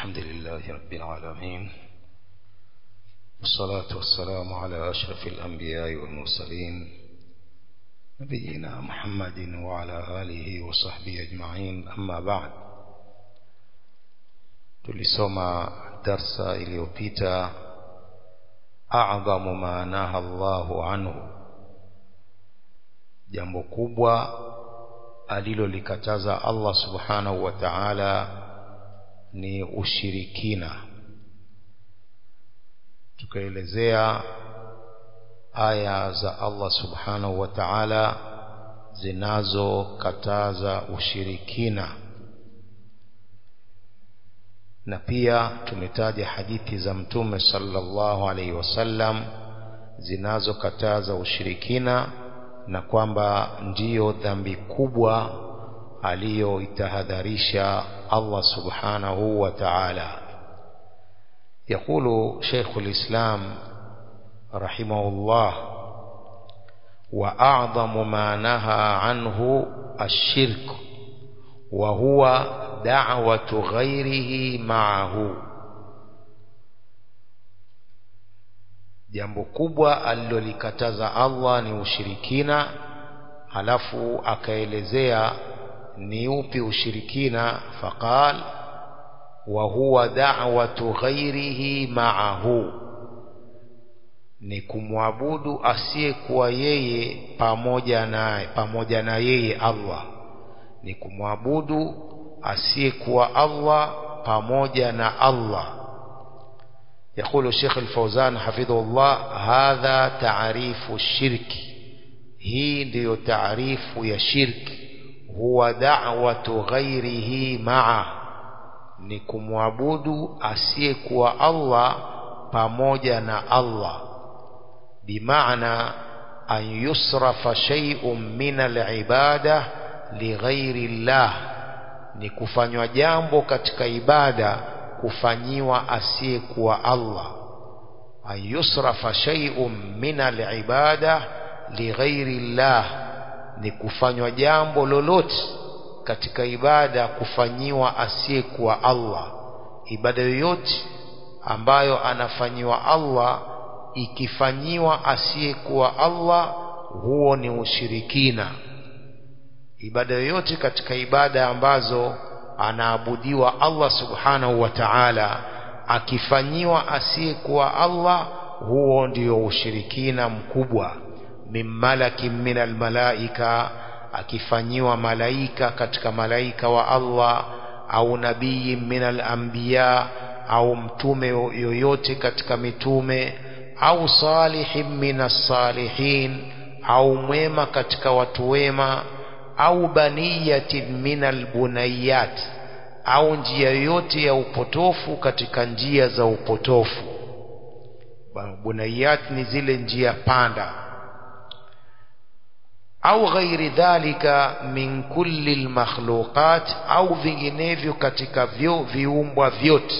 الحمد لله رب العالمين والصلاة والسلام على أشرف الأنبياء والمرسلين نبينا محمد وعلى آله وصحبه أجمعين أما بعد tulisoma darsa iliyopita a'dhamu ma naha Allahu anhu jambo kubwa alilolikataza Allah subhanahu wa ta'ala ni ushirikina tukaelezea aya za Allah subhanahu wa ta'ala zinazokataza ushirikina na pia tumetaja hadithi za mtume sallallahu alaihi wasallam zinazokataza ushirikina na kwamba ndiyo dhambi kubwa aliyoitahadharisha Allah subhanahu wa ta'ala يقول شيخ الإسلام رحمه الله وأعظم ما نهى عنه الشرك وهو دعوة غيره معه jambo kubwa alilolikataza Allah ni ushirikina halafu akaelezea ni upi ushirikina faqal wa huwa da'watu ghairihi ma'ahu ni kumwabudu asiyekuwa yeye pamoja na pamoja na yeye Allah ni kumwabudu asiyekuwa Allah pamoja na Allah يقول الشيخ الفوزان حفظه الله هذا تعريف الشرك هي ndio taarifu ya shirki huwa da'watu ghairihi ma'a ni kumwabudu asiyekuwa Allah pamoja na Allah bimaana an yusrafa shay'un min al-ibada lighairi Allah ni kufanywa jambo katika ibada kufanyiwa asiyekuwa Allah an yusrafa shay'un min al-ibada lighairi Allah ni kufanywa jambo lolote katika ibada kufanyiwa asiyekuwa Allah ibada yoyote ambayo anafanyiwa Allah ikifanyiwa asiyekuwa Allah huo ni ushirikina ibada yoyote katika ibada ambazo anaabudiwa Allah subhanahu wa ta'ala akifanyiwa asiyekuwa Allah huo ndio ushirikina mkubwa min malakin min almalaika akifanyiwa malaika katika malaika wa Allah au nabii min alanbiya au mtume yoyote katika mitume au salihin min as-salihin au mwema katika watu wema au baniyatin min albunayat au njia yoyote ya upotofu katika njia za upotofu bunayat ni zile njia panda au ghairi dhalika min kulli almakhluqat au vinginevyo katika vyo viumbwa vyote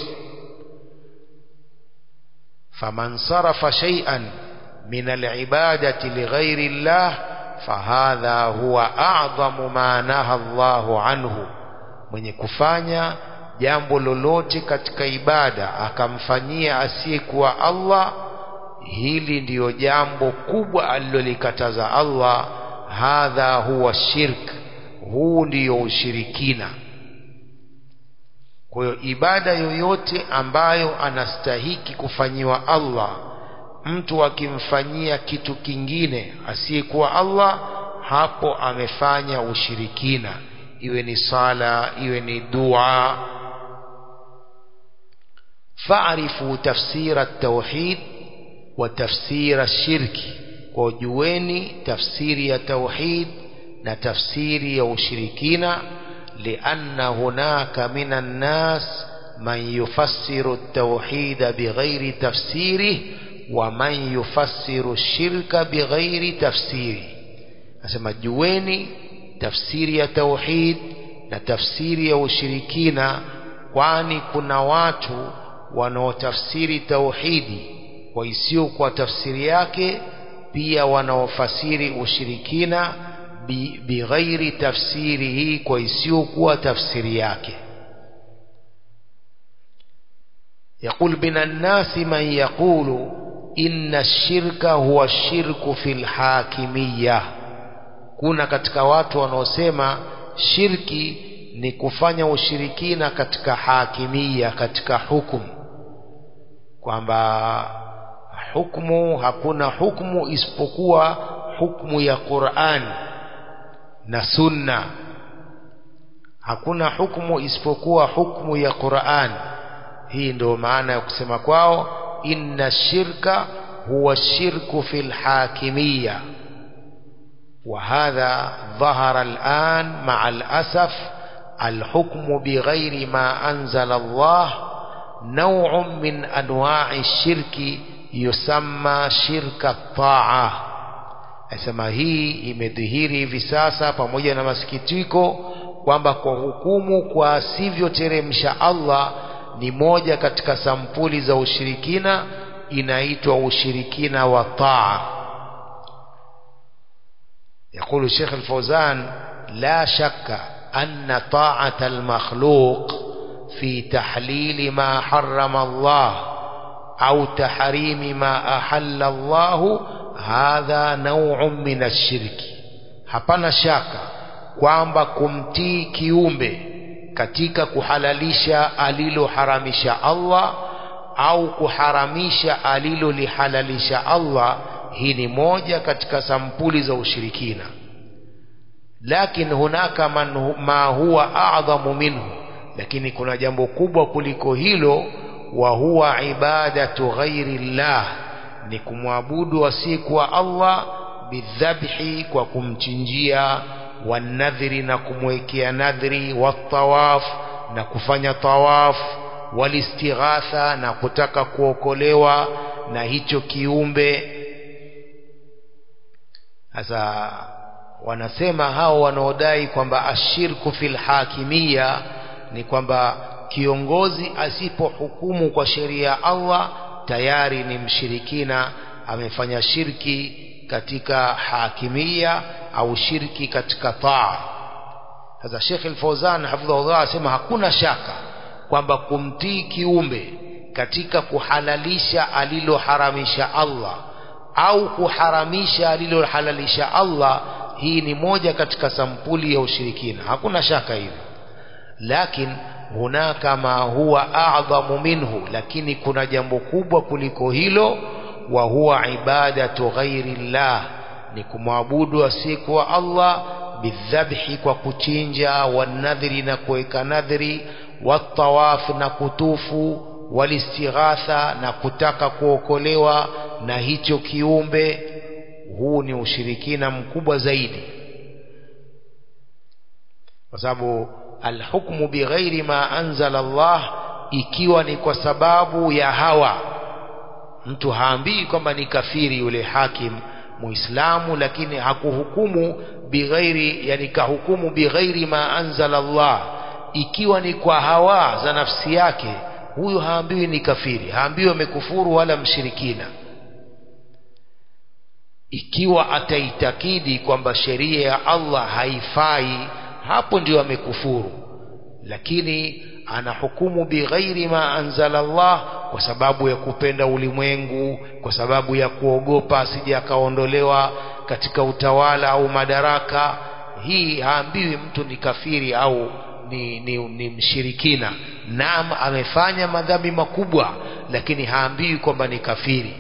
faman sarafa shay'an min alibadati lighairi llah fahadha huwa a'dhamu ma naha Allahu anhu mwenye kufanya jambo lolote katika ibada akamfanyia asiyekuwa Allah hili ndiyo jambo kubwa alilolikataza Allah hadha huwa shirk huu ndiyo ushirikina kwa hiyo ibada yoyote ambayo anastahiki kufanyiwa Allah mtu akimfanyia kitu kingine asiyekuwa Allah hapo amefanya ushirikina iwe ni sala iwe ni dua fa'rifu tafsira at-tauhid wa tafsira ash-shirki kwa jueni tafsiri ya tauhid na tafsiri ya ushirikina lianna hunaka minan nas man yufassiru at-tauhid bighairi tafsirihi wa man yufassiru shirka bighairi tafsiri nasema jueni tafsiri ya tauhid na tafsiri ya ushirikina kwani kuna watu wanaotafsiri tauhidi kwa isiyo kwa tafsiri yake pia wanaofasiri ushirikina bighairi tafsiri hii kwa isiyokuwa tafsiri yake يقول من الناس من يقول إن الشرك هو الشرك في الحاكمية kuna katika watu wanaosema shirki ni kufanya ushirikina katika hakimia katika hukumu kwamba hukumu hakuna hukumu isipokuwa hukumu ya Qur'an na sunna hakuna hukumu isipokuwa hukumu ya Qur'an hii ndio maana ya kusema kwao inna shirka huwa shirku fil hakimiyya وهذا ظهر الآن مع الأسف الحكم بغير ما أنزل الله نوع من أنواع الشرك يسمى شرك الطاعة asema hii imedhihiri hivi sasa pamoja na masikitiko kwamba kwa hukumu kwa asivyoteremsha Allah ni moja katika sampuli za ushirikina inaitwa ushirikina wa taa يقول الشيخ الفوزان لا شك أن طاعة المخلوق في تحليل ما حرم الله أو تحريم ما أحل الله هذا نوع من الشرك hapana shaka kwamba kumtii kiumbe katika kuhalalisha aliloharamisha Allah au kuharamisha alilolihalalisha Allah hii ni moja katika sampuli za ushirikina lakin hunaka man, ma huwa a'dhamu minhu lakini kuna jambo kubwa kuliko hilo wa huwa ibadatu ghairi llah ni kumwabudu asiyekuwa Allah bidhabhi kwa kumchinjia wanadhiri na kumwekea nadhri watawaf na kufanya tawaf walistighatha na kutaka kuokolewa na hicho kiumbe sasa wanasema hao wanaodai kwamba ashirku fil hakimia ni kwamba kiongozi asipohukumu kwa sheria ya Allah tayari ni mshirikina amefanya shirki katika hakimia au shirki katika taa sasa Sheikh Al-Fauzan hafidhahullah asema hakuna shaka kwamba kumtii kiumbe katika kuhalalisha aliloharamisha Allah au kuharamisha alilohalalisha Allah hii ni moja katika sampuli ya ushirikina hakuna shaka hivyo lakin hunaka ma huwa a'dhamu minhu lakini kuna jambo kubwa kuliko hilo wa huwa ibadatu ghairi llah ni kumwabudu asiyekuwa Allah bidhabhi kwa kuchinja wanadhiri na kuweka nadhiri watawaf na kutufu walistighatha na kutaka kuokolewa na hicho kiumbe huu ni ushirikina mkubwa zaidi kwa sababu alhukmu bighairi ma anzala Allah ikiwa ni kwa sababu ya hawa mtu haambii kwamba ni kafiri yule hakim muislamu lakini hakuhukumu bighairi yani kahukumu bighairi ma anzala Allah ikiwa ni kwa hawa za nafsi yake huyu haambiwi ni kafiri haambiwi amekufuru wala mshirikina ikiwa ataitakidi kwamba sheria ya Allah haifai hapo ndio amekufuru lakini anahukumu bighairi ma anzala Allah kwa sababu ya kupenda ulimwengu kwa sababu ya kuogopa asije akaondolewa katika utawala au madaraka hii haambiwi mtu ni kafiri au ni, ni, ni mshirikina naam amefanya madhambi makubwa lakini haambiwi kwamba ni kafiri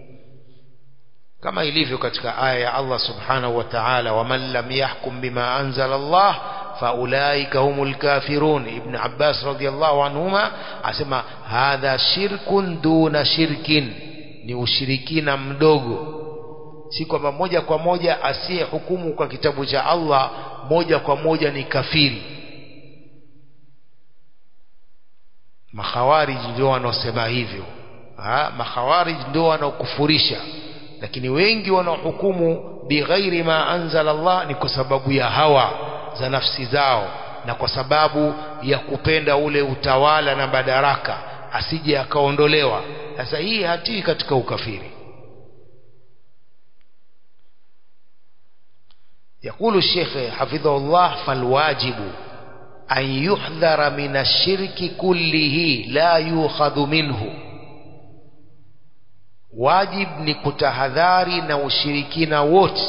kama ilivyo katika aya ya Allah subhanahu wa ta'ala waman lam yahkum bima anzala Allah faulaika humul kafirun ibn Abbas radiyallahu anhuma asema hadha shirkun duna shirkin ni ushirikina mdogo si kwamba moja kwa moja asiye hukumu kwa kitabu cha Allah moja kwa moja ni kafiri makhawarij ndio wanaosema hivyo ha makhawarij ndio wanaokufurisha lakini wengi wanaohukumu bighairi ma anzala Allah ni kwa sababu ya hawa za nafsi zao na kwa sababu ya kupenda ule utawala na madaraka asije akaondolewa sasa hii hatii katika ukafiri يقول الشيخ حفظه الله فالواجب an yuhdhara min ashirki kullihi la yukhadhu minhu wajib ni kutahadhari na ushirikina wote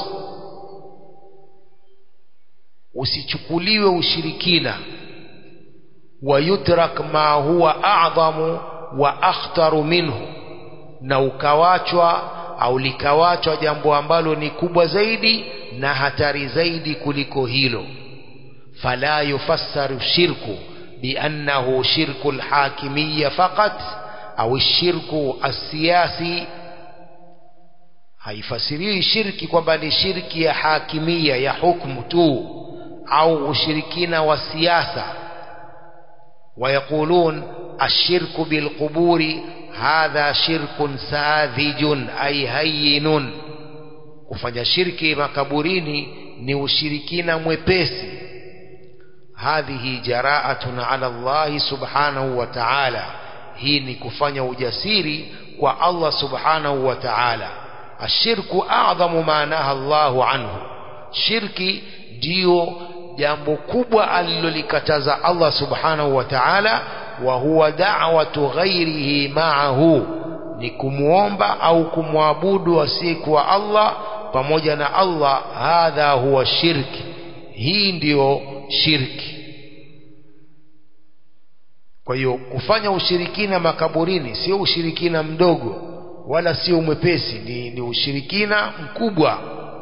usichukuliwe ushirikina wayutrak ma huwa a'dhamu wa akhtaru minhu na ukawachwa au likawachwa jambo ambalo ni kubwa zaidi na hatari zaidi kuliko hilo fala yufassaru shirku biannahu shirku alhakimiyya faqat au shirku asiyasi haifasiriwi shirki kwamba ni shirki ya hakimia ya hukmu tu au ushirikina wa siasa ويقولون الشرك بالقبور هذا شرك ساذج أي هين kufanya shirki makaburini ni ushirikina mwepesi hadhihi jaraatun ala Allah subhanahu wa ta'ala hii ni kufanya ujasiri kwa Allah subhanahu wa ta'ala ashirku a'dhamu ma naha Allahu anhu shirki ndio jambo kubwa alilolikataza Allah subhanahu wa ta'ala wa huwa da'watu ghairihi ma'ahu ni kumuomba au kumwabudu asiyekuwa Allah pamoja na Allah hadha huwa shirki hii ndiyo shirki kwa hiyo kufanya ushirikina makaburini sio ushirikina mdogo wala sio mwepesi ni, ni ushirikina mkubwa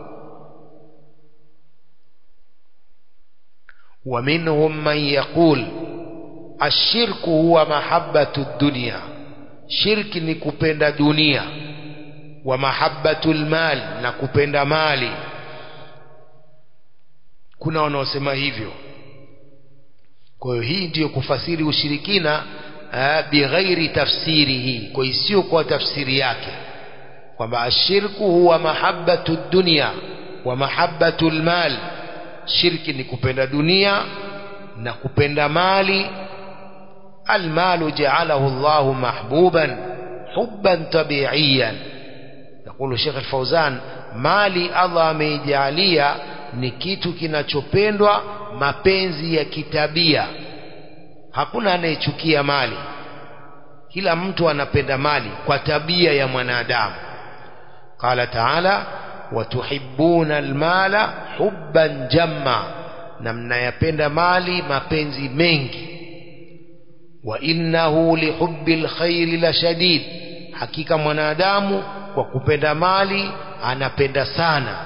ومنهم من يقول الشرك هو محبة الدنيا شرك نكبند دنيا ومحبة المال نكبند مالي kuna wanaosema hivyo kwa hiyo hii ndiyo kufasiri ushirikina bighairi tafsirihi kwa isiyo kwa tafsiri yake kwamba ashirku huwa mahabbatu dunya wa mahabbatu lmal shirki ni kupenda dunia na kupenda mali almalu ja'alahu Allahu mahbuban hubban tabi'iyan يقول Sheikh Al-Fauzan mali Allah ameijalia ni kitu kinachopendwa mapenzi ya kitabia hakuna anayechukia mali kila mtu anapenda mali kwa tabia ya mwanadamu qala ta'ala watuhibbuna almala hubban jamma na mnayapenda mali mapenzi mengi wa innahu lihubbil khairi la shadid hakika mwanadamu kwa kupenda mali anapenda sana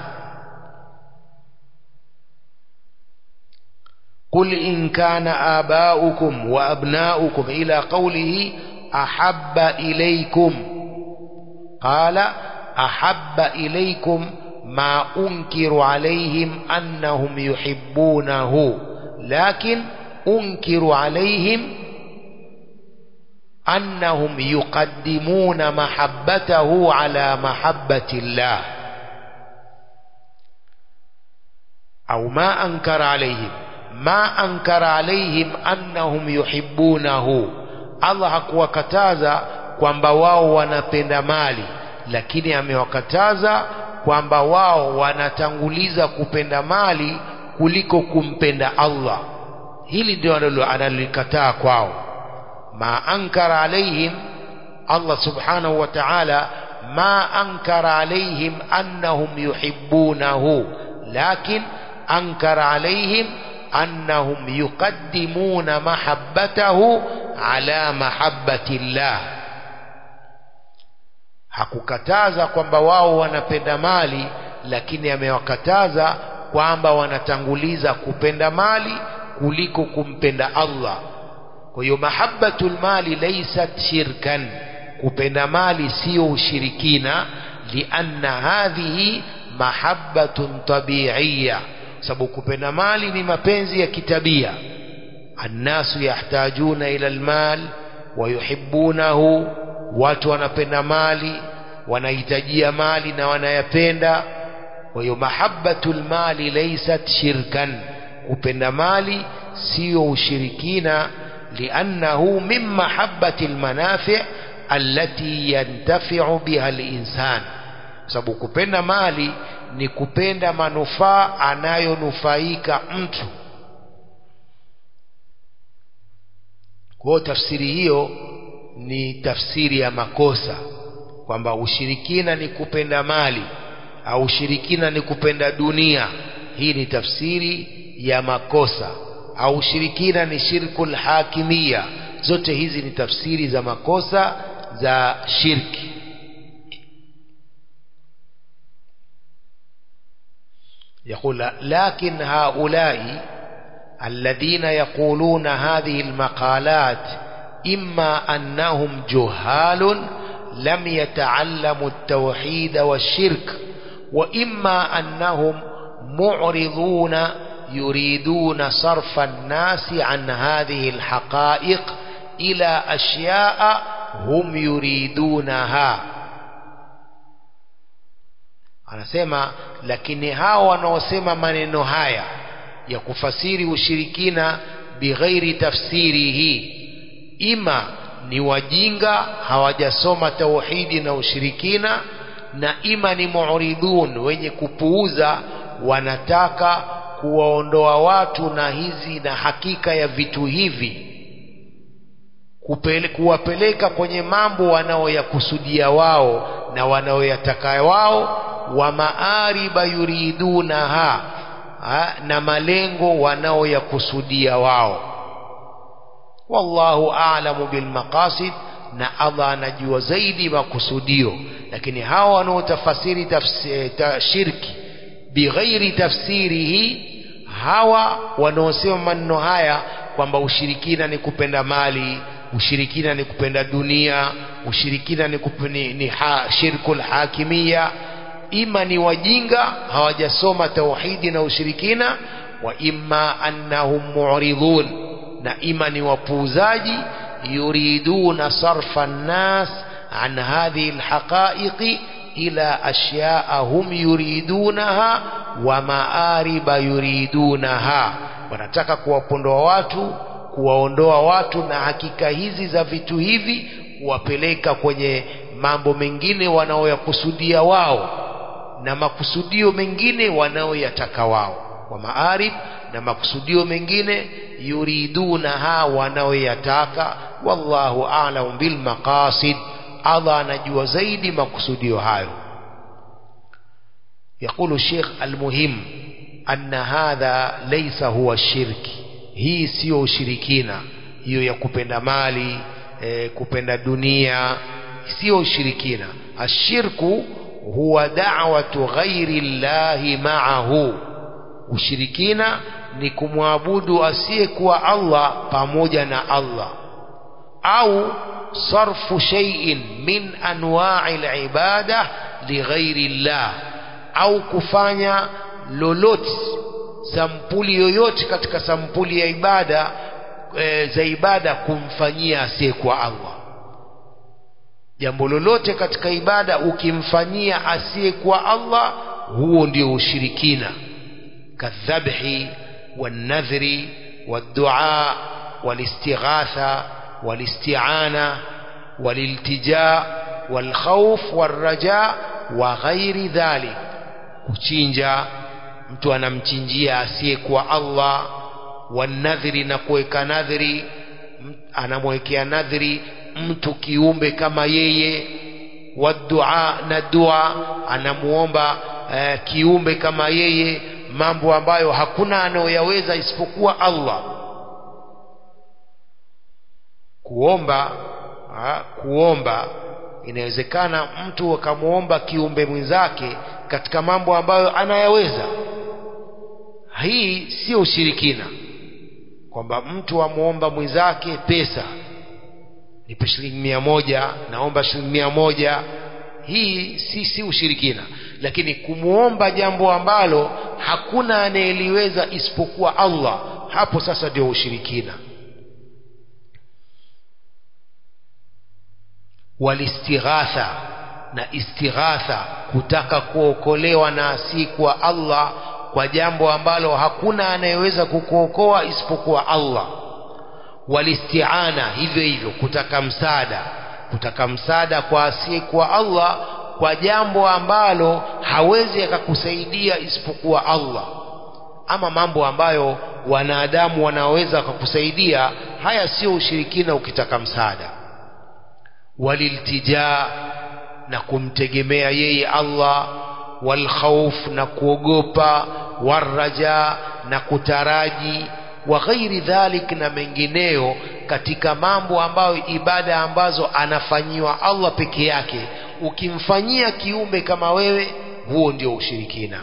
قل إن كان آباؤكم وأبناؤكم إلى قوله أحب إليكم قال أحب إليكم ما أنكر عليهم أنهم يحبونه لكن أنكر عليهم أنهم يقدمون محبته على محبة الله أو ما أنكر عليهم ما أنكر عليهم أنهم يحبونه الله hakuwakataza kwamba wao wanapenda mali lakini amewakataza kwamba wao wanatanguliza kupenda mali kuliko kumpenda Allah hili ndio analolikataa kwao ma ankara alaihim Allah subhanahu wa ta'ala ma ankara alaihim annahum yuhibbunahu lakin ankara alaihim annahum yuqaddimuna mahabbatahu ala mahabbati Allah hakukataza kwamba wao wanapenda mali lakini amewakataza kwamba wanatanguliza kupenda mali kuliko kumpenda Allah kwa hiyo mahabbatul mali laysat shirkan kupenda mali sio ushirikina lianna hadhihi mahabbatun tabi'iyya sababu kupenda mali ni mapenzi ya kitabia annasu yahtajuna ila almal wa yuhibbunahu watu wanapenda mali wanahitajia mali na wanayapenda kwa hiyo mahabbatul mali laysat shirkan kupenda mali sio ushirikina liannahu min mahabbati almanafi allati yantafi'u biha alinsan sababu kupenda mali ni kupenda manufaa anayonufaika mtu kwa hiyo tafsiri hiyo ni tafsiri ya makosa kwamba ushirikina ni kupenda mali au ushirikina ni kupenda dunia hii ni tafsiri ya makosa au ushirikina ni shirkul hakimia zote hizi ni tafsiri za makosa za shirki يقول لكن هؤلاء الذين يقولون هذه المقالات إما أنهم جهال لم يتعلموا التوحيد والشرك وإما أنهم معرضون يريدون صرف الناس عن هذه الحقائق إلى أشياء هم يريدونها anasema lakini hao wanaosema maneno haya ya kufasiri ushirikina bighairi tafsirihi ima ni wajinga hawajasoma tauhidi na ushirikina na ima ni muridun wenye kupuuza wanataka kuwaondoa watu na hizi na hakika ya vitu hivi Kupele, kuwapeleka kwenye mambo wanaoyakusudia wao na wanaoyataka wao wa maariba yuridunaha ha, na malengo wanaoyakusudia wao wallahu a'lamu bilmaqasid na Allah anajua zaidi makusudio lakini hawa wanaotafasiri ta, shirki bighairi tafsirihi hawa wanaosema maneno haya kwamba ushirikina ni kupenda mali ushirikina ni kupenda dunia ushirikina ni, kupeni, ni ha, shirkul hakimia ima ni wajinga hawajasoma tauhidi na ushirikina wa imma annahum mu'ridun na ima ni wapuuzaji yuriduna sarfa nnas an hadhihi alhaqaiqi ila ashyaa hum yuridunaha wa maariba yuridunaha wanataka kuwapondoa watu kuwaondoa watu na hakika hizi za vitu hivi kuwapeleka kwenye mambo mengine wanaoyakusudia wao na makusudio mengine wanaoyataka wao wa maarib na makusudio mengine yuridunaha wanaoyataka wallahu a'lamu bil maqasid Allah anajua zaidi makusudio hayo يقول الشيخ المهم أن هذا ليس هو الشرك hii sio ushirikina hiyo ya kupenda mali e, kupenda dunia sio ushirikina ashirku huwa da'watu ghairi llahi ma'ahu ushirikina ni kumwabudu asiyekuwa Allah pamoja na Allah au sarfu shay'in min anwa'i al-ibada lighairi llah au kufanya lolote sampuli yoyote katika sampuli ya ibada e, za ibada kumfanyia asiyekuwa Allah jambo lolote katika ibada ukimfanyia asiyekuwa Allah huo ndio ushirikina kadhabhi والنذر والدعاء والاستغاثة والاستعانة والالتجاء والخوف والرجاء وغير ذلك kuchinja mtu anamchinjia asiyekuwa Allah wanadhiri na kuweka nadhiri anamwekea nadhiri mtu kiumbe kama yeye wadua na dua anamuomba uh, kiumbe kama yeye mambo ambayo hakuna anayoyaweza isipokuwa Allah kuomba ha, kuomba inawezekana mtu akamwomba kiumbe mwenzake katika mambo ambayo anayaweza hii sio ushirikina kwamba mtu amwomba mwenzake pesa nipe shilingi mia moja naomba shilingi mia moja hii si, si ushirikina lakini kumwomba jambo ambalo hakuna anayeliweza isipokuwa Allah hapo sasa ndio ushirikina walistighatha na istighatha kutaka kuokolewa na asiyekuwa Allah kwa jambo ambalo hakuna anayeweza kukuokoa isipokuwa Allah walistiana hivyo hivyo kutaka msaada kutaka msaada kwa asiyekuwa Allah kwa jambo ambalo hawezi akakusaidia isipokuwa Allah ama mambo ambayo wanadamu wanaweza kukusaidia haya sio ushirikina ukitaka msaada waliltijaa na kumtegemea yeye Allah walkhawf na kuogopa waraja na kutaraji wa ghairi dhalik na mengineyo katika mambo ambayo ibada ambazo anafanyiwa Allah peke yake ukimfanyia kiumbe kama wewe huo ndio ushirikina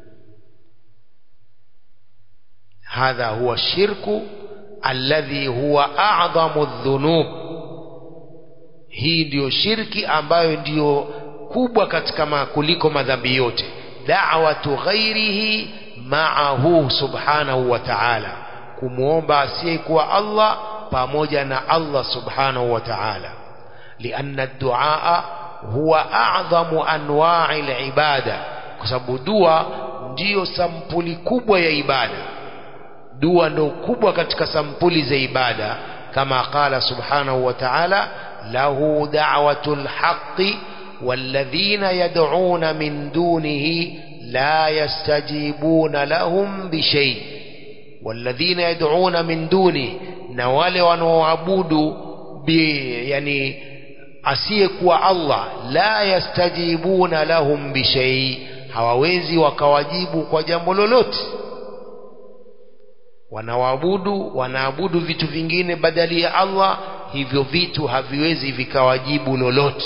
hadha huwa shirku alladhi huwa a'dhamu dhunub hii ndiyo shirki ambayo ndiyo kubwa katika ma kuliko madhambi yote da'watu ghairihi ma'ahu subhanahu wa ta'ala kumwomba asiyekuwa Allah pamoja na Allah subhanahu wa ta'ala lianna ad-du'a huwa a'dhamu anwa'i al-ibada kwa sababu dua ndiyo sampuli kubwa ya ibada dua ndo kubwa katika sampuli za ibada kama qala subhanahu wa ta'ala lahu da'watul haqqi والذين يدعون من دونه لا يستجيبون لهم بشيء والذين يدعون من دونه na wale wanaoabudu yani asiyekuwa Allah la yastajibuna lahum bishai hawawezi wakawajibu kwa jambo lolote wanawaabudu wanaabudu vitu vingine badali ya Allah hivyo vitu haviwezi vikawajibu lolote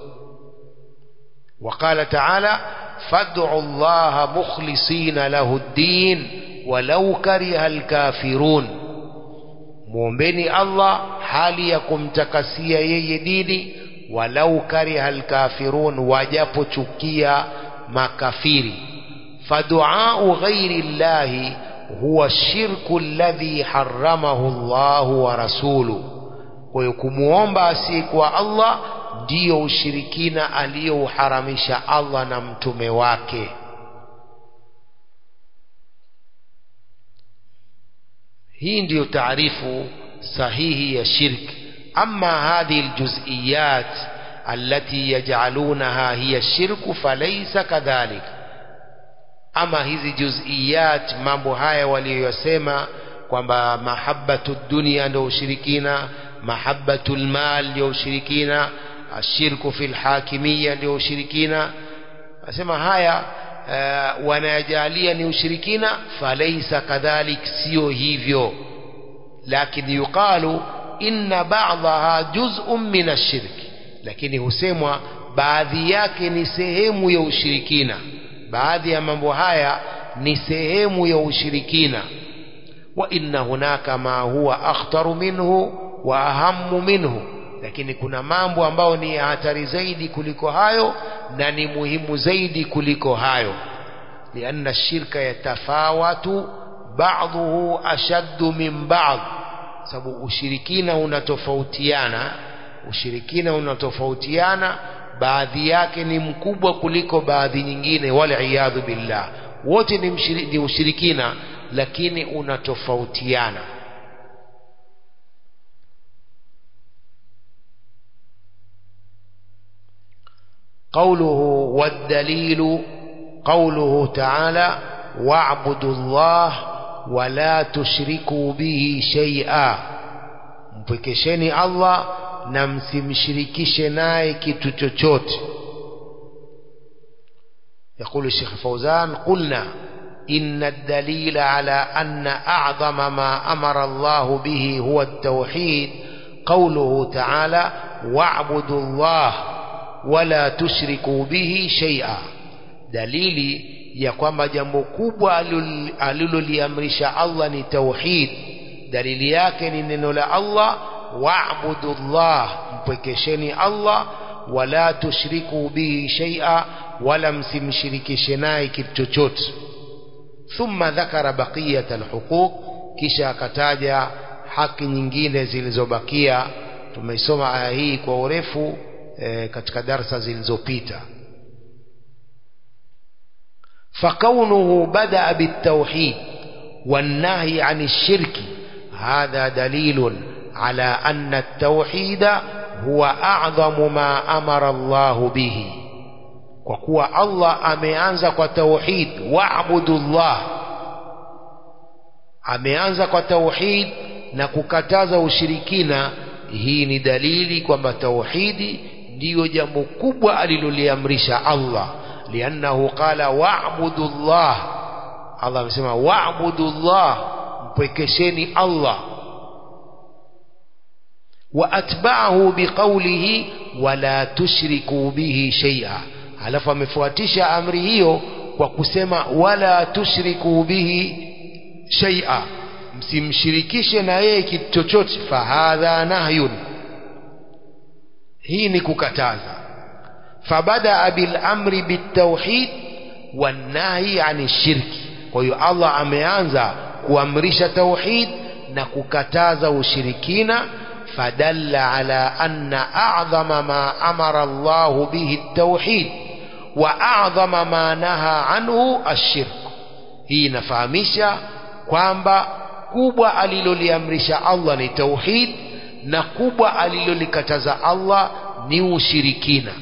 وقال تعالى فادعوا الله مخلصين له الدين ولو كره الكافرون muombeni Allah hali ya kumtakasia yeye dini walau kariha alkafirun wajapochukia makafiri faduau ghairi llahi huwa shirku alladhi haramahu Allah wa rasuluhu kwa hiyo kumuomba asiyekuwa Allah ndiyo ushirikina aliyouharamisha Allah na mtume wake hii ndiyo taarifu sahihi ya shirk ama hadhihi aljuz'iyat allati yaj'alunaha hiya shirku falaysa kadhalik ama hizi juz'iyat mambo haya waliyosema kwamba mahabbatu dunia ndio ushirikina mahabbatu almal ndio ushirikina ashirku fil hakimiyya ndio ushirikina asema haya uh, wanajalia ni ushirikina falaisa kadhalik sio hivyo lakini yuqalu inna ba'daha juz'un min ashirki lakini husemwa baadhi yake ni sehemu ya ushirikina baadhi ya mambo haya ni sehemu ya ushirikina wa inna hunaka ma huwa akhtaru minhu wa ahammu minhu lakini kuna mambo ambayo ni ya hatari zaidi kuliko hayo na ni muhimu zaidi kuliko hayo lianna shirka yatafawatu ba'dhuhu ashaddu min ba'd sababu ushirikina unatofautiana ushirikina unatofautiana baadhi yake ni mkubwa kuliko baadhi nyingine wal iyadhu billah wote ni, mshiri, ni ushirikina lakini unatofautiana قوله والدليل قوله تعالى واعبدوا الله ولا تشركوا به شيئا mpwekesheni Allah na msimshirikishe naye kitu chochote يقول الشيخ فوزان قلنا إن الدليل على أن أعظم ما أمر الله به هو التوحيد قوله تعالى واعبدوا الله wala tushriku bihi shay'a dalili ya kwamba jambo kubwa aliloliamrisha Allah ni tauhid dalili yake ni neno la Allah wa'budu Allah mpwekesheni Allah wala tushriku bihi shay'a wala msimshirikishe naye kitu chochote thumma dhakara baqiyat alhuquq kisha akataja haki nyingine zilizobakia tumeisoma aya hii kwa urefu e, katika darsa zilizopita فكونه بدأ بالتوحيد والنهي عن الشرك هذا دليل على أن التوحيد هو أعظم ما أمر الله به وكوى الله أميانز وتوحيد واعبدوا الله ameanza kwa tauhid na kukataza ushirikina hii ni dalili kwamba tauhidi ndiyo jambo kubwa aliloliamrisha Allah liannahu qala wa'budu Allah Allah amesema wa'budu Allah mpwekesheni Allah wa atba'ahu biqawlihi wala tushriku bihi shay'a alafu amefuatisha amri hiyo kwa kusema wala tushriku bihi shay'a msimshirikishe na yeye kitu chochote fahadha nahyun hii ni kukataza fabadaa bil amri bitawhid wannahi ani shirki kwa hiyo Allah ameanza kuamrisha tauhid na kukataza ushirikina fadalla ala anna a'dhama ma amara Allah bihi at-tauhid wa a'dhama ma naha anhu ash-shirk hii inafahamisha kwamba kubwa aliloliamrisha Allah ni tauhid na kubwa alilolikataza Allah ni ushirikina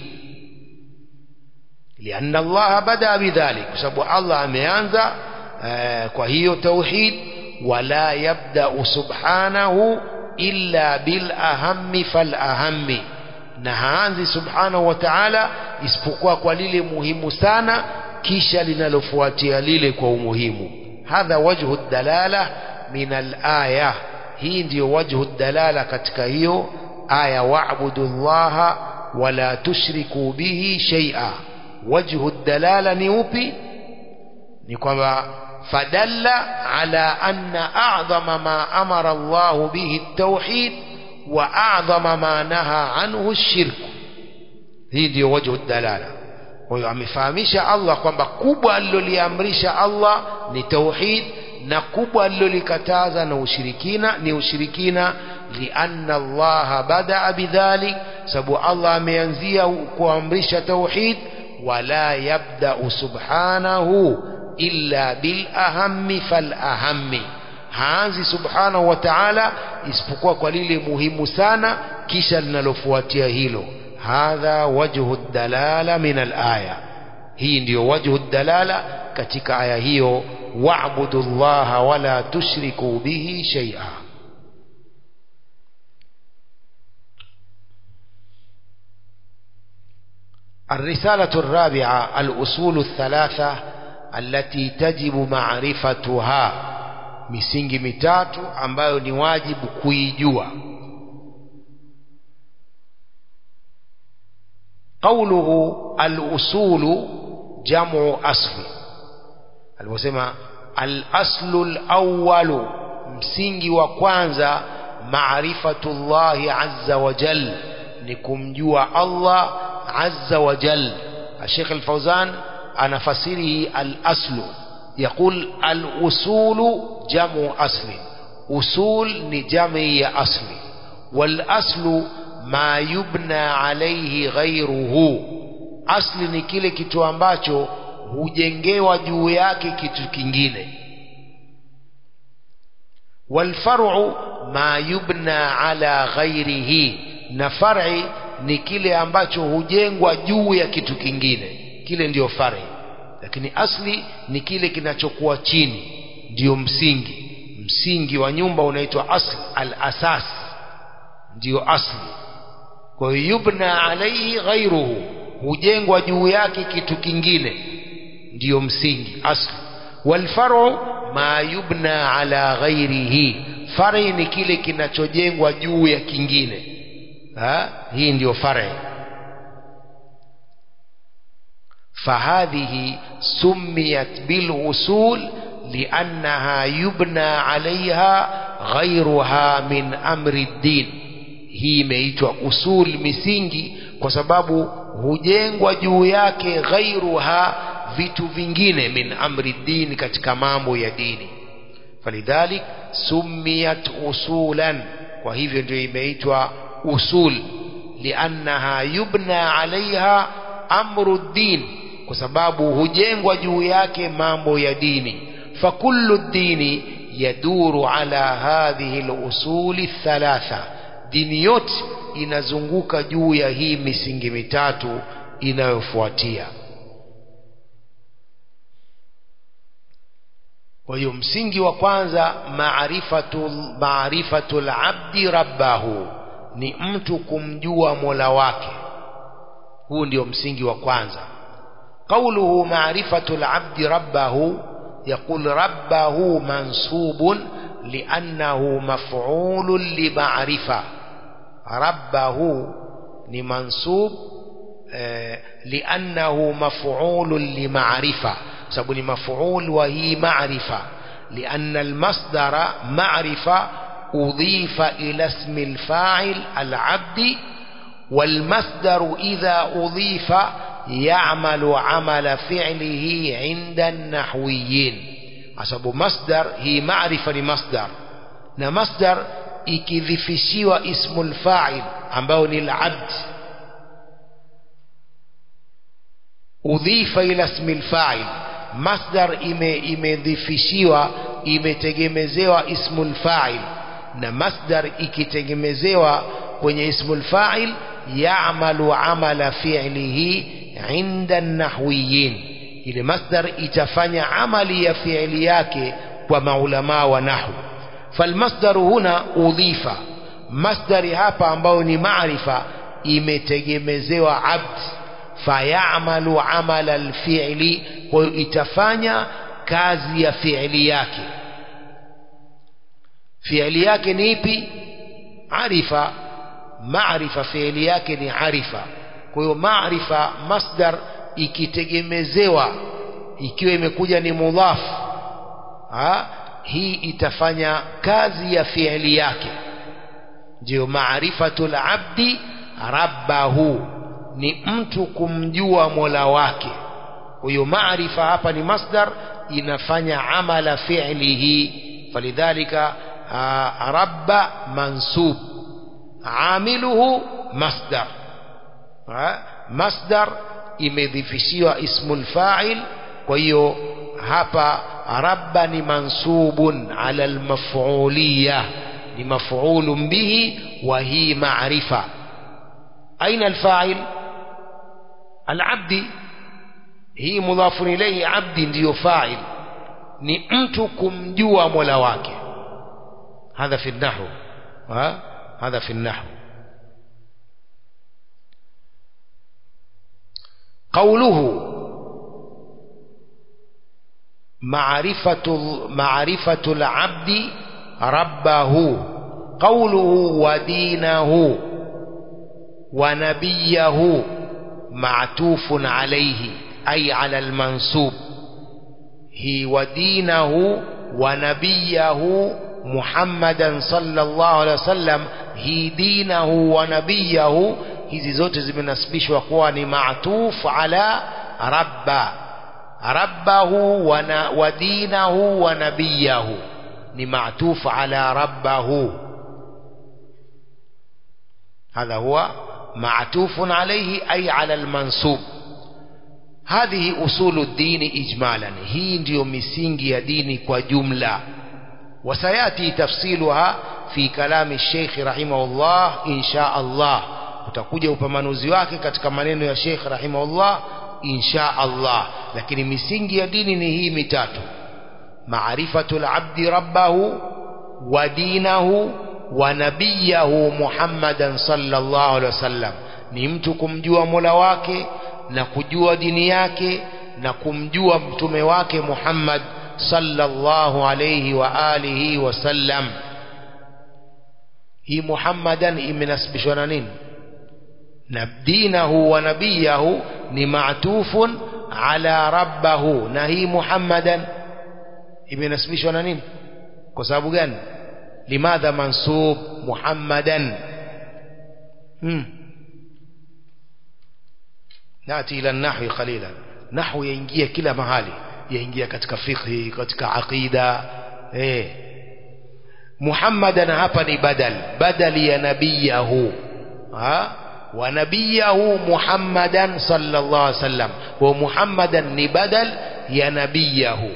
لأن الله بدأ بذلك sababu Allah ameanza kwa hiyo tauhid wala yabda subhanahu illa bil ahammi fal ahammi na haanzi subhanahu wa ta'ala isipokuwa kwa lile muhimu sana kisha linalofuatia lile kwa umuhimu hadha wajhu dalala min al-aya hii ndiyo wajhu dalala katika hiyo aya wa'budu llaha wala tushriku bihi shay'a wajhu dalala ni upi ni kwamba fadalla ala anna a'dhama ma amara Allah bihi at-tauhid wa a'dhama ma naha anhu ash-shirk hii ndiyo wajhu dalala kwa hiyo amefahamisha Allah kwamba kubwa aliloliamrisha Allah ni tauhid na kubwa alilolikataza na ushirikina ni ushirikina lianna Allah badaa bidhalik sababu Allah ameanzia kuamrisha tauhid wala yabda'u subhanahu illa bil ahammi fal ahammi haanzi subhanahu wa ta'ala isipokuwa kwa lile muhimu sana kisha linalofuatia hilo hadha wajhu dalala min al-aya hii ndiyo wajhu dalala katika aya hiyo wa'budu llaha wala tushriku bihi shay'a الرسالة الرابعة الأصول الثلاثة التي تجب معرفتها misingi mitatu ambayo ni wajibu kuijua قوله الأصول جمع أصل aliposema al-aslu al-awwal msingi wa kwanza maarifatullahi azza wa jal ni kumjua Allah azza wa jal Sheikh Al-Fauzan anafasiri al-aslu يقول الأصول جمع أصل أصول نجمع أصل والأصل ما يبنى عليه غيره asli ni kile kitu ambacho hujengewa juu yake kitu kingine walfar'u ma yubna ala ghairihi na far'i ni kile ambacho hujengwa juu ya kitu kingine kile ndiyo far'i lakini asli ni kile kinachokuwa chini ndiyo msingi msingi wa nyumba unaitwa asli al-asas ndiyo asli kwa hiyo yubna alaihi ghairuhu hujengwa juu yake kitu kingine ndiyo msingi asli walfaru ma yubna ala ghairihi fari ni kile kinachojengwa juu ya kingine ha? hii ndiyo fari فهذه سميت بالأصول لأنها يبنى عليها غيرها من أمر الدين hii imeitwa usul misingi kwa sababu hujengwa juu yake ghairuha vitu vingine min amri dini katika mambo ya dini falidhalik sumiyat usulan kwa hivyo ndio imeitwa usul liannaha yubna alaiha amru din kwa sababu hujengwa juu yake mambo ya dini fakullu dini yaduru ala hadhihi lusuli thalatha dini yote inazunguka juu ya hii misingi mitatu inayofuatia kwa hiyo msingi wa kwanza maarifatul maarifatul abdi rabbahu ni mtu kumjua mola wake huu ndio msingi wa kwanza قوله معرفة العبد ربه يقول ربه منصوب لأنه مفعول لمعرفة ربه لمنصوب آه لأنه مفعول لمعرفة سبب مفعول وهي معرفة لأن المصدر معرفة أضيف إلى اسم الفاعل العبد والمصدر إذا أضيف يعمل عمل فعله عند النحويين عصب مصدر هي معرفة لمصدر na masdar ikidhifishiwa ismu lfail ambao ni labd udhifa ila ismi lfail masdar imedhifishiwa ime imetegemezewa ismu lfail na masdar ikitegemezewa kwenye ismu lfail yamalu amala fi'lihi inda nahwiyin ile masdar itafanya amali ya fi'li yake kwa maulama wa nahwu falmasdaru huna udhifa masdari hapa ambayo ni maarifa imetegemezewa abd fayamalu amala alfi'li kwa hiyo itafanya kazi ya fi'li yake fi'li yake ni ipi arifa maarifa fi'li yake ni arifa kwa hiyo maarifa masdar ikitegemezewa ikiwa imekuja ni mudhaf ha? hii itafanya kazi ya fi'li yake ndio maarifatul abdi rabbahu ni mtu kumjua mola wake kwa hiyo maarifa hapa ni masdar inafanya amala fi'lihi falidhalika rabba mansub amiluhu masdar masdar imedhifishiwa ismul fa'il kwa hiyo hapa rabba ni mansubun ala almaf'uliyah ni maf'ulun bihi wa hi ma'rifa aina alfa'il alabdi hii mudhafun ilayhi abdi ndiyo fa'il ni mtu kumjua mola wake hadha fi nahwu hadha fi nahwu قوله معرفة معرفة العبد ربه قوله ودينه ونبيه معتوف عليه أي على المنصوب هي ودينه ونبيه محمدا صلى الله عليه وسلم هي دينه ونبيه hizi zote zimenasibishwa kuwa ni maatuf ala rabba rabbahu wa dinahu wa nabiyahu ni maatuf ala rabbahu هذا هو معتوف عليه أي على المنصوب هذه أصول الدين إجمالا هي ndio misingi ya dini kwa jumla وسيأتي تفصيلها في كلام الشيخ رحمه الله إن شاء الله utakuja upambanuzi wake katika maneno ya Sheikh rahimahullah insha Allah lakini misingi ya dini ni hii mitatu maarifatul abdi rabbahu wa dinahu wa nabiyahu Muhammadan sallallahu alaihi wasallam ni mtu kumjua Mola wake na kujua dini yake na kumjua mtume wake Muhammad sallallahu alayhi wa alihi wasallam hii Muhammadan imenasibishwa na nini دينه ونبيه معتوف على ربه نهي محمدا ابن اسمشوا نين kwa sababu gani limadha mansub muhammadan hmm. nati ila nahwi qalilan nahwu yaingia kila mahali yaingia katika fiqhi katika aqida eh muhammadan hapa ni badal badali ya nabiyahu ha ونبيه محمدا صلى الله عليه وسلم ومحمدا نبدل يا نبيه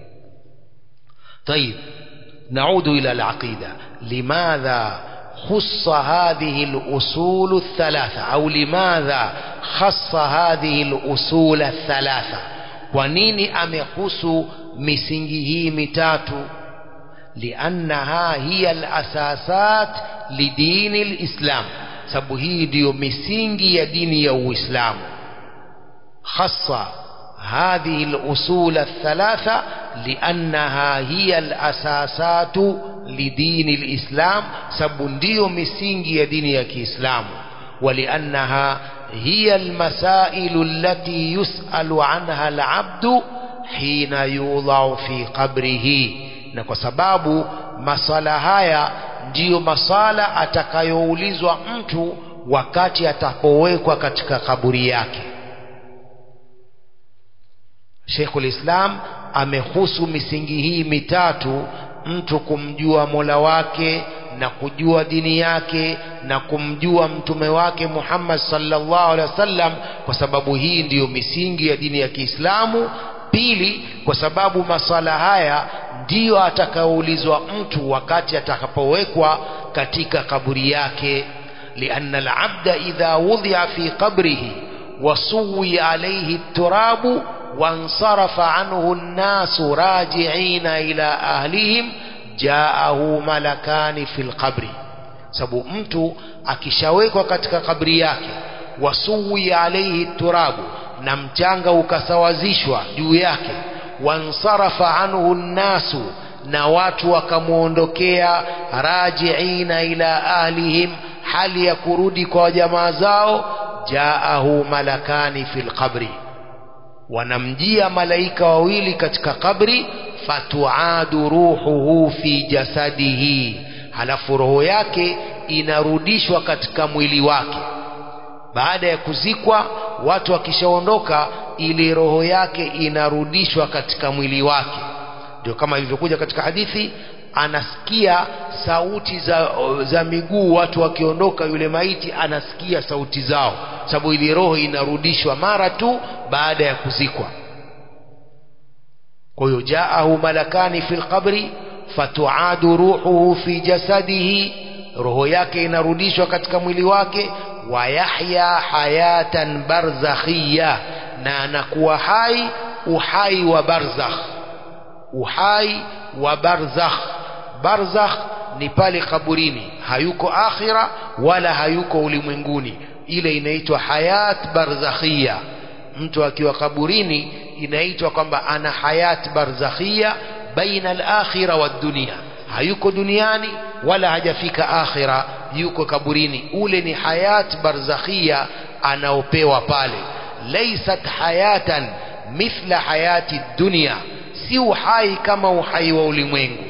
طيب نعود إلى العقيدة لماذا خص هذه الأصول الثلاثة أو لماذا خص هذه الأصول الثلاثة ونيني أمخص misingi hii mitatu liannaha hiya alasasat lidini lislam sababu hii ndiyo misingi ya dini ya uislamu khassa هذه الأصول الثلاثة لأنها هي الأساسات لدين الإسلام سبنديو مسينجي دين الإسلام ولأنها هي المسائل التي يسأل عنها العبد حين يوضع في قبره na kwa sababu masala haya ndiyo masala atakayoulizwa mtu wakati atapowekwa katika kaburi yake Sheikhul Islam amehusu misingi hii mitatu mtu kumjua Mola wake na kujua dini yake na kumjua mtume wake Muhammad sallallahu alaihi wasallam kwa sababu hii ndiyo misingi ya dini ya Kiislamu pili kwa sababu maswala haya ndiyo atakayoulizwa mtu wakati atakapowekwa katika kaburi yake lianna alabda idha wudhi'a fi qabrihi wasuwi alayhi turabu وانصرف عنه الناس راجعين إلى أهلهم جاءه ملكان في القبر sababu mtu akishawekwa katika kabri yake wasuwi alaihi turabu na mchanga ukasawazishwa juu yake wansarafa anhu nnasu na watu wakamwondokea rajiina ila ahlihim hali ya kurudi kwa jamaa zao jaahu malakani fi lqabri wanamjia malaika wawili katika kabri fatuadu ruhuhu fi jasadihi halafu roho yake inarudishwa katika mwili wake baada ya kuzikwa watu wakishaondoka ili roho yake inarudishwa katika mwili wake ndio kama ilivyokuja katika hadithi anasikia sauti za, za miguu watu wakiondoka yule maiti anasikia sauti zao sababu ile roho inarudishwa mara tu baada ya kuzikwa kwa hiyo jaahu malakani fi lqabri fatuadu ruhuhu fi jasadihi roho yake inarudishwa katika mwili wake wayahya hayatan barzakhiya na anakuwa hai uhai wa barzakh uhai wa barzakh barzakh ni pale kaburini hayuko akhira wala hayuko ulimwenguni ile inaitwa hayat barzakhia mtu akiwa kaburini inaitwa kwamba ana hayat barzakhia baina al-akhira wa dunia hayuko duniani wala hajafika akhira yuko kaburini ule ni hayat barzakhia anaopewa pale laysat hayatan mithla hayati dunia si uhai kama uhai wa ulimwengu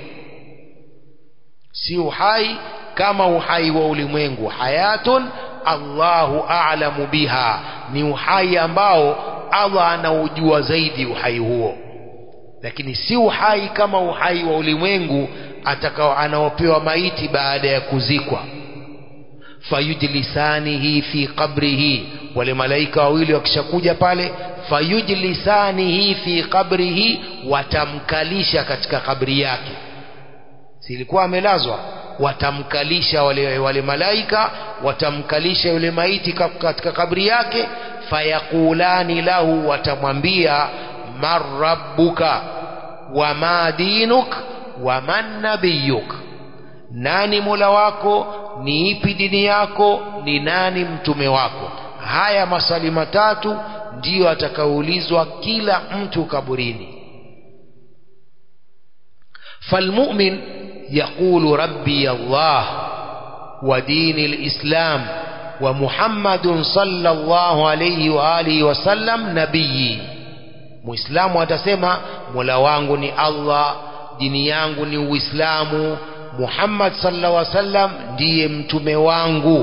si uhai kama uhai wa ulimwengu hayatun Allahu a'lamu biha ni uhai ambao Allah anaujua zaidi uhai huo lakini si uhai kama uhai wa ulimwengu atakao anaopewa maiti baada ya kuzikwa fayujlisanihi fi qabrihi wale malaika wawili wakishakuja pale fayujlisanihi fi qabrihi watamkalisha katika kabri yake silikuwa amelazwa watamkalisha wale, wale malaika watamkalisha yule maiti katika kabri yake fayakulani lahu watamwambia man rabbuka wa ma dinuk wa man nabiyuk nani mola wako ni ipi dini yako ni nani mtume wako haya maswali matatu ndiyo atakaulizwa kila mtu kaburini falmumin yaqulu rabbi allah wa dini lislam wa muhammadun sallallahu alayhi wa alihi wasallam nabiyi muislamu atasema mola wangu ni allah dini yangu ni uislamu muhammad sallallahu alaihi wasallam ndiye mtume wangu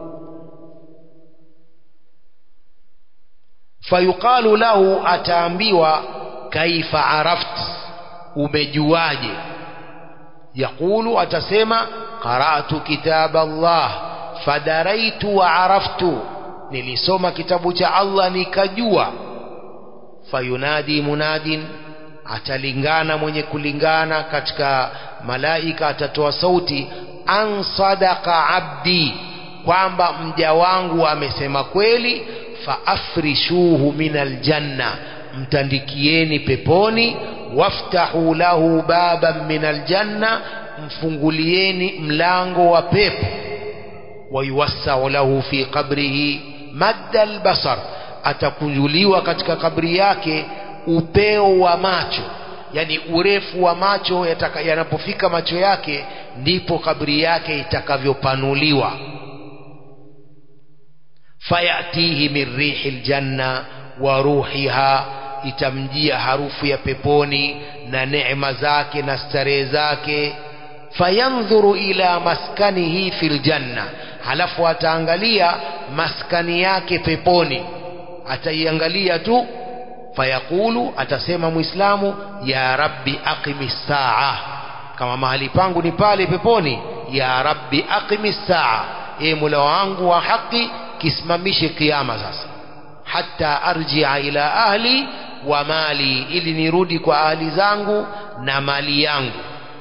fayuqalu lahu ataambiwa kaifa araft umejuaje yaqulu atasema qara'tu kitab Allah fadaraitu wa araftu nilisoma kitabu cha Allah nikajua fayunadi munadin atalingana mwenye kulingana katika malaika atatoa sauti an sadaqa abdi kwamba mja wangu amesema kweli faafrishuhu min aljanna mtandikieni peponi waftahu lahu baban min aljanna mfungulieni mlango wa pepo wayuwassau lahu fi qabrihi madda albasar atakunjuliwa katika kabri yake upeo wa macho yani urefu wa macho yanapofika macho yake ndipo kabri yake itakavyopanuliwa fayatihi min rihi ljanna wa ruhiha itamjia harufu ya peponi na neema zake na starehe zake fayandhuru ila maskanihi fil janna halafu ataangalia maskani yake peponi ataiangalia tu fayaqulu atasema muislamu ya rabbi aqimi saa kama mahali pangu ni pale peponi ya rabbi aqimi saa e mola wangu wa haki kisimamishe kiama sasa hata arjia ila ahli wa mali ili nirudi kwa ahli zangu na mali yangu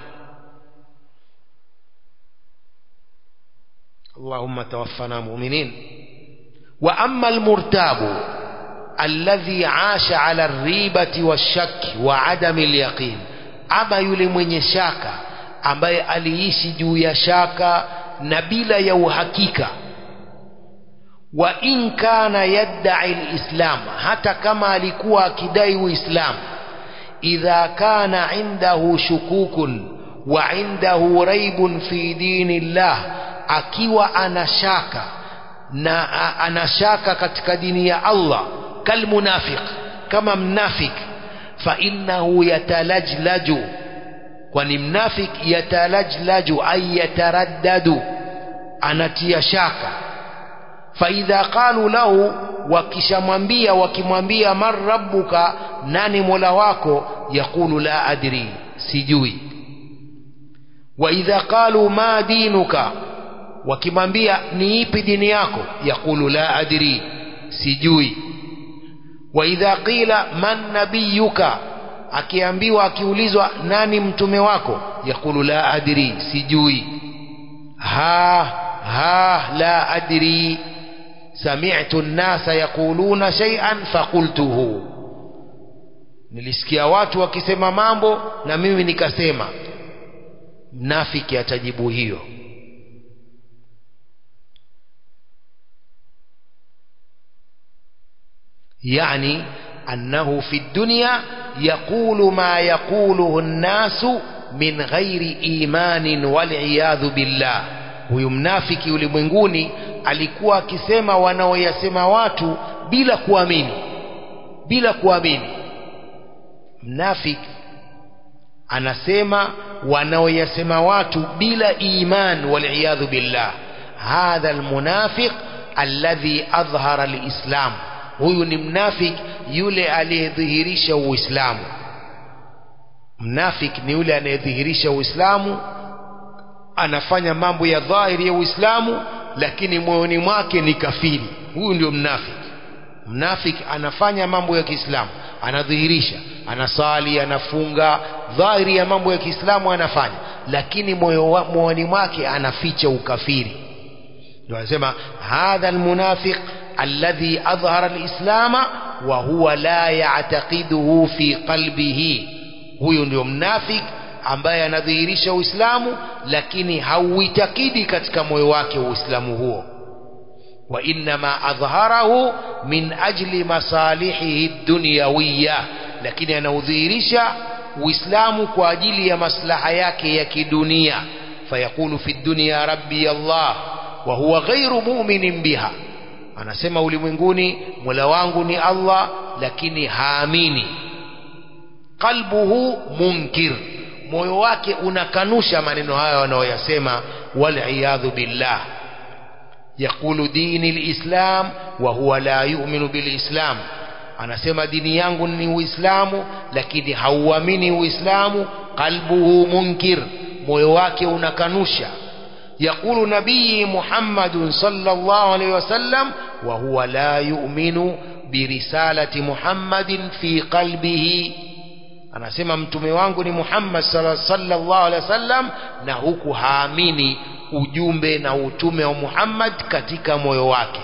اللهم توفنا مؤمنين وأما المرتاب الذي عاش على الريبة والشك وعدم اليقين أما يلمن شاكا ambaye aliishi juu ya shaka na bila ya uhakika wa in kana yaddai lislam hata kama alikuwa akidai uislamu idha kana indahu shukukun wa indahu raibun fi dini llah akiwa anashaka na anashaka katika dini ya Allah kalmunafiq kama mnafik fa innahu yatalajlaju kwani mnafik yatalajlaju ay yataraddadu anatia shaka fa idha qalu lahu wakishamwambia wakimwambia man rabbuka nani mola wako yaqulu la adri sijui wa idha qalu ma dinuka wakimwambia ni ipi dini yako yaqulu la adri sijui wa idha qila man nabiyuka akiambiwa akiulizwa nani mtume wako yaqulu la adri sijui ha ha la adri sami'tu an-nasa yaquluna shay'an faqultuhu nilisikia watu wakisema mambo na mimi nikasema mnafiki atajibu hiyo يعني أنه في الدنيا يقول ما يقوله الناس من غير إيمان والعياذ بالله huyu mnafiki ulimwenguni alikuwa akisema wanaoyasema watu bila kuamini bila kuamini mnafiki anasema wanaoyasema watu bila iman waliyadhu billah hadha almunafiq alladhi adhhara alislam huyu ni mnafik yule aliyedhihirisha uislamu mnafik ni yule anayedhihirisha uislamu anafanya mambo ya dhahiri ya uislamu lakini moyoni mwake ni kafiri huyu ndio mnafik mnafik anafanya mambo ya kiislamu anadhihirisha anasali anafunga dhahiri ya mambo ya kiislamu anafanya lakini moyoni mwake anaficha ukafiri ndio anasema hadha almunafiq alladhi adhhara alislama wa huwa la ya'taqiduhu fi qalbihi huyu ndio mnafik ambaye anadhihirisha uislamu lakini hauitakidi katika moyo wake uislamu huo wa innama adhharahu min ajli masalihihi dunyawiya lakini anaudhihirisha uislamu kwa ajili ya maslaha yake ya kidunia fayaqulu fi dunya rabbi allah wa huwa ghairu mu'minin biha anasema ulimwenguni mola wangu ni allah lakini haamini qalbuhu munkir moyo wake unakanusha maneno hayo wanaoyasema waliyadhu billah yaqulu dini lislam wa huwa la yu'minu bilislam anasema dini yangu ni uislamu lakini hauamini uislamu qalbuhu munkir moyo wake unakanusha يقول نبي محمد صلى الله عليه وسلم وهو لا يؤمن برسالة محمد في قلبه anasema mtume wangu ni Muhammad sallallahu alaihi wasallam na huku haamini ujumbe na utume wa Muhammad katika moyo wake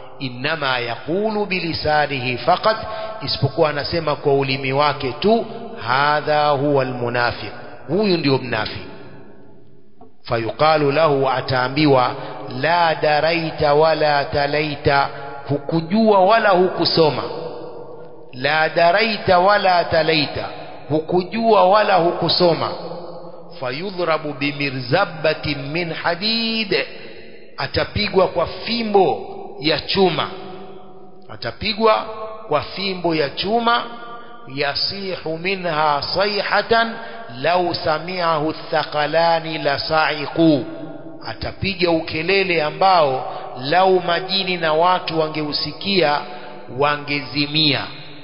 inma yaqulu bilisanihi faqat isipokuwa anasema kwa ulimi wake tu hadha huwa almunafiq huyu ndio mnafiq fayuqalu lahu ataambiwa la daraita wala talaita hukujua wala hukusoma la daraita wala talaita hukujua wala hukusoma fayudhrabu bimirzabatin min hadid atapigwa kwa fimbo ya chuma atapigwa kwa fimbo ya chuma yasihu minha sayhatan lau samiahu thaqalani la saiqu atapiga ukelele ambao lau majini na watu wangeusikia wangezimia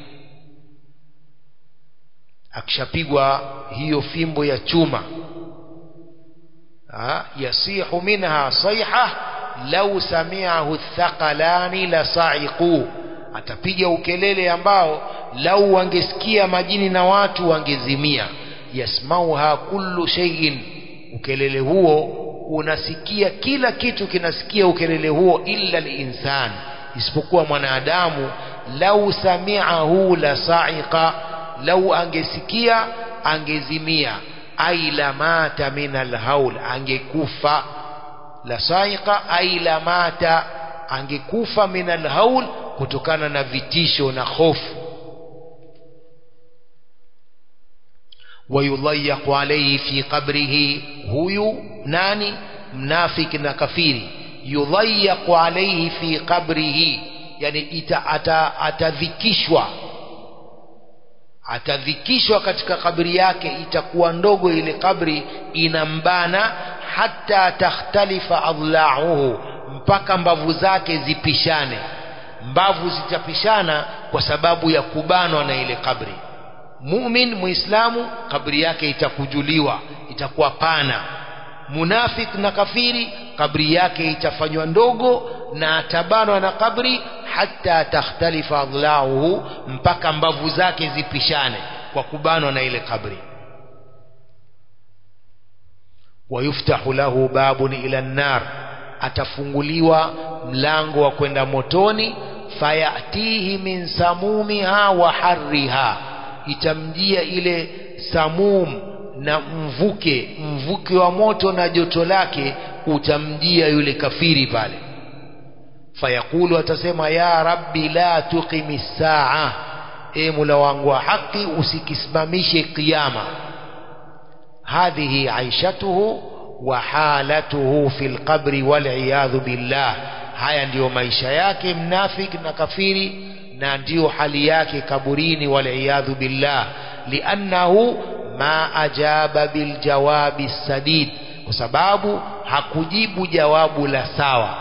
akishapigwa hiyo fimbo ya chuma ha, yasihu minha sayha lau samiahu thaqalani la saiqu atapiga ukelele ambao lau wangesikia majini na watu wangezimia yasmauha kullu shay'in ukelele huo unasikia kila kitu kinasikia ukelele huo illa linsan isipokuwa mwanadamu lau samiahu la sa'iqa lau angesikia angezimia ai la mata min alhaul angekufa la sa'iqa ai la mata angekufa min alhaul kutokana na vitisho na hofu wayudhayyaqu alayhi fi qabrihi huyu nani mnafiki na kafiri yudhayyaqu alayhi fi qabrihi yani ita, ata, atadhikishwa atadhikishwa katika kabri yake itakuwa ndogo ile kabri inambana hata takhtalifa adla'uhu mpaka mbavu zake zipishane mbavu zitapishana kwa sababu ya kubanwa na ile kabri mumin muislamu kabri yake itakujuliwa itakuwa pana munafik na kafiri kabri yake itafanywa ndogo na atabanwa na kabri hata takhtalifa adlauhu mpaka mbavu zake zipishane kwa kubanwa na ile kabri wayuftahu lahu babun ila nnar atafunguliwa mlango wa kwenda motoni fayatihi min samumiha wa harriha itamjia ile samum na mvuke mvuke wa moto na joto lake utamjia yule kafiri pale fayaqulu atasema ya rabbi la tuqimi saa e mula wangu wa haki usikisimamishe kiyama hadhihi aishatuhu wa halatuhu fi lqabri waliyadhu billah haya ndiyo maisha yake mnafiki na kafiri na ndiyo hali yake kaburini waliyadhu billah liannahu ma ajaba biljawabi sadid kwa sababu hakujibu jawabu la sawa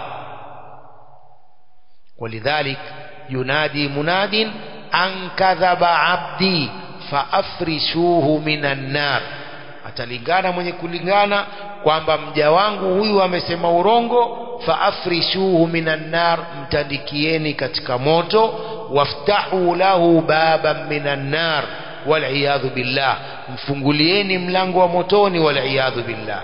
ولذلك ينادي مناد أن كذب عبدي فأفرشوه من النار atalingana mwenye kulingana kwamba mja wangu huyu amesema urongo faafrishuhu minan nar mtandikieni katika moto waftahu lahu baban minan nar waliyadhu billah mfungulieni mlango wa motoni waliyadhu billah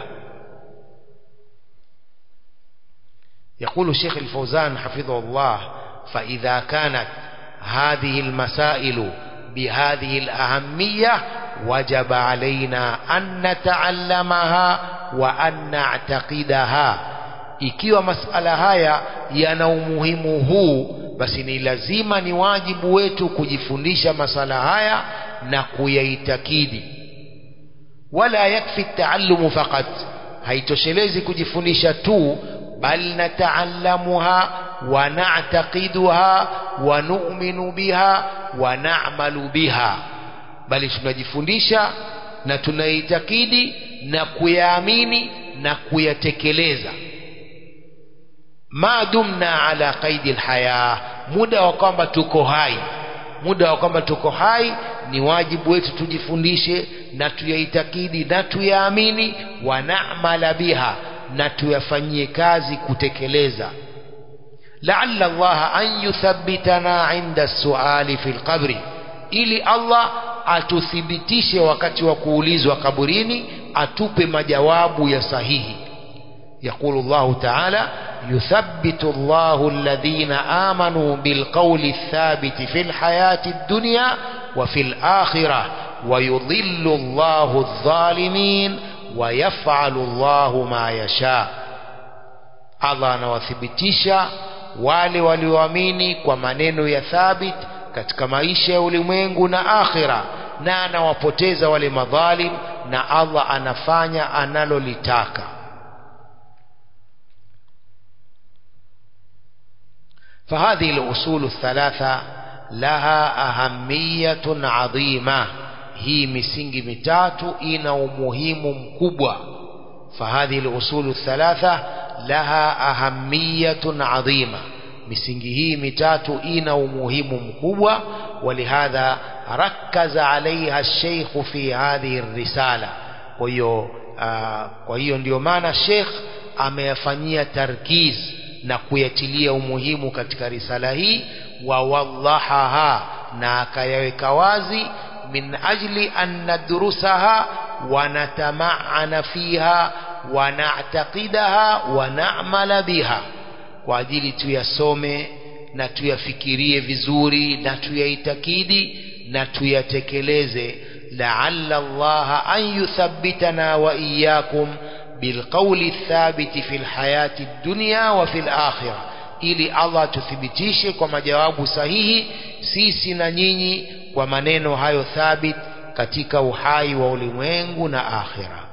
يقول الشيخ الفوزان حفظه الله فإذا كانت هذه المسائل بهذه الأهمية وجب علينا أن نتعلمها وأن نعتقدها ikiwa masala haya yana umuhimu huu basi ni lazima ni wajibu wetu kujifundisha masala haya na kuyaitakidi wala yakfi taallumu faqat haitoshelezi kujifundisha tu bal nataallamuha wa na'taqiduha wa nu'minu biha wa na'malu biha bali tunajifundisha na tunaitakidi na kuyaamini na kuyatekeleza ma dumna ala qaidi alhaya muda wa kwamba tuko hai muda wa kwamba tuko hai ni wajibu wetu tujifundishe na tuyaitakidi na tuyaamini wa na'mala biha na tuyafanyie kazi kutekeleza laalla Allah an yuthabbitana inda suali fi lqabri ili Allah atuthibitishe wakati wa kuulizwa kaburini atupe majawabu ya sahihi يقول الله تعالى يثبت الله الذين آمنوا بالقول الثابت في الحياة الدنيا وفي الآخرة wayudhillu Allahu adh-dhalimin wa yaf'alu Allahu ma yasha Allah anawathibitisha wale walioamini kwa maneno ya thabit katika maisha ya ulimwengu na akhira na anawapoteza wale madhalim na Allah anafanya analolitaka فهذه الأصول الثلاثة لها أهمية عظيمة هي misingi mitatu ina umuhimu mkubwa فهذه الأصول الثلاثة لها أهمية عظيمة misingi hii mitatu ina umuhimu mkubwa ولهذا ركز عليها الشيخ في هذه الرسالة kwa hiyo kwa hiyo ndio maana Sheikh ameyafanyia tarkiz na kuyatilia umuhimu katika risala hii wa wallahaha na akayaweka wazi min ajli an nadrusaha wa natama'ana fiha wa na'taqidaha wa na'mala biha kwa ajili tuyasome na tuyafikirie vizuri na tuyaitakidi na tuyatekeleze la'alla Allah an yuthabbitana wa iyyakum بالقول الثابت في الحياة الدنيا وفي الآخرة ili Allah tuthibitishe kwa majawabu sahihi sisi na nyinyi kwa maneno hayo thabit katika uhai wa ulimwengu na akhira